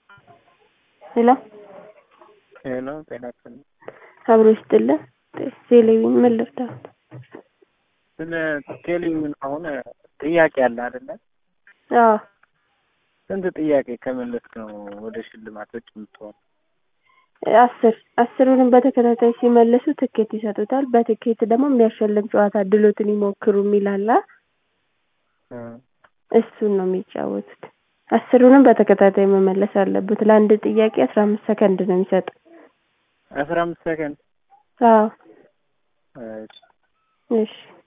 ሄሎ ሄሎ ጤና ይስጥልኝ። አብሮ ይስጥልን። ቴሌቪዥን ምን ልርዳዎት? ስለ ቴሌቪዥን አሁን ጥያቄ አለ አይደለ? አዎ ስንት ጥያቄ ከመለስክ ነው ወደ ሽልማቶች የምትሆን? አስር አስሩንም በተከታታይ ሲመልሱ ትኬት ይሰጡታል። በትኬት ደግሞ የሚያሸልም ጨዋታ ድሎትን ይሞክሩ የሚል አለ። እሱን ነው የሚጫወቱት። አስሩንም በተከታታይ መመለስ አለበት። ለአንድ ጥያቄ አስራ አምስት ሰከንድ ነው የሚሰጥ። አስራ አምስት ሰከንድ አዎ እሺ እሺ